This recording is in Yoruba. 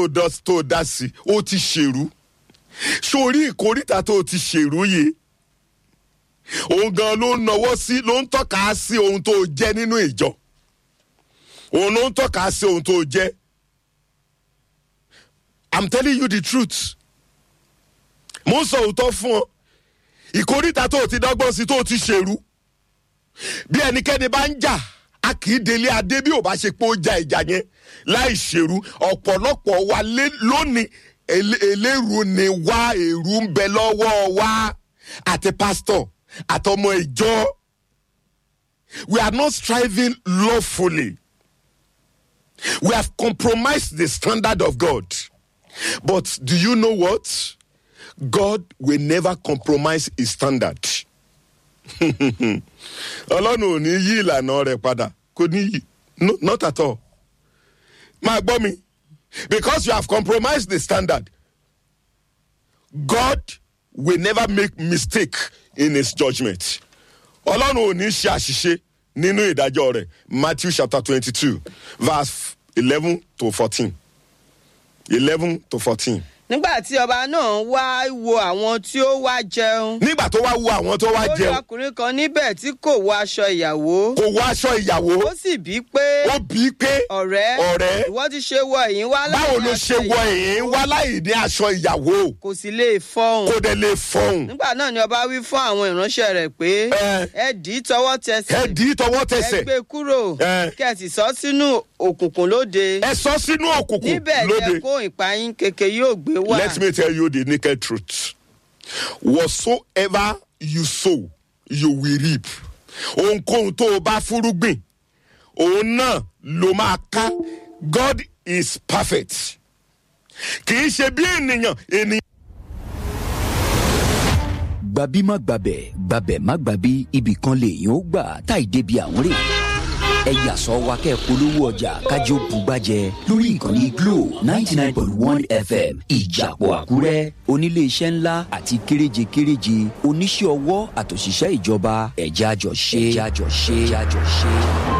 tó dá sí ó ti ṣèrú sórí ìkórìtà tó ti ṣèrú yìí òun gan ló ń nawọ́ sí ló ń tọ́ka sí ohun tó jẹ́ nínú ìjọ òun ló ń tọ́ka sí ohun tó jẹ́ i'm telling you the truth mo ń sọ òótọ́ fún ọ ìkórìtà tó ti dọ́gbọ́n sí tó ti ṣèrú bí ẹnikẹ́ni bá ń jà a kì í délé adé bí ò bá ṣe pé ó ja ìjà yẹn láì ṣèrú ọ̀pọ̀lọpọ̀ wa lónìí eléru ni wá èrú ń bẹ lọ́wọ́ wa àti pásítọ̀ àtọmọ ìjọ we are not striving lawfully we have compromised the standard of God but do you know what God will never compromise his standard ọlọ́run ò ní yí ìlànà rẹ̀ padà kò ní yí no not at all máa gbọ́ mi because you have compromised the standard God will never make mistake in his judgment ọlọ́run ò ní ṣe àṣìṣe nínú ìdájọ́ rẹ̀ Matthew chapter twenty-two verse eleven to fourteen eleven to fourteen nígbà tí ọba náà wá wo àwọn tí ó wá jẹun. nígbà tó wá wo àwọn tó wá ó rí jẹun ọkùnrin kan níbẹ̀ tí kò wọ aṣọ ìyàwó. kò wọ aṣọ ìyàwó ó sì bí pé ó bí i pé ọ̀rẹ́ ọ̀rẹ́ ìwọ ti ṣe wọ èyí wá láì báwo ní ló aṣọ ṣe wọ ìyàwó. èyí wá láì ní aṣọ ìyàwó kò sì lè fọhùn. kó dẹ̀ lè fọhùn nígbà náà ni ọba wí fún àwọn ìránṣẹ́ rẹ̀ pé Ẹ. ẹ dì í tọwọ́ tẹsẹ̀ ẹ dì í tọwọ́ ẹ tẹsẹ̀ gbé kúrò Ẹ. kẹ́ ẹ sì sọ sínú òkùnkùn lóde ẹ sọ sínú òkùnkùn níbẹ̀ ni lóde ẹkún ìpayín keke yóò gbé wá. let me tell you the naked truth whatsoever you sow you will reap ohunkóhun tó o bá fúrúgbìn òun náà ló máa ká God is perfect kì í ṣe bí ènìyàn ènìyàn. gbabi má gbabẹ̀ gbabẹ̀ má gbabi ibì kan lèèyàn ó gbà táì débi àwọn rè ẹ yàsọ wa kẹ́ ẹ polówó ọjà kájọ bùgbàjẹ lórí ìkànnì glo ninety nine point one fm ìjàpọ̀ àkúrẹ́ oníléeṣẹ́ ńlá àti kéréje kéréje oníṣẹ́ ọwọ́ àtòṣìṣẹ́ ìjọba ẹ̀já jọ ṣe ẹ̀já jọ ṣe ẹ̀já jọ ṣe.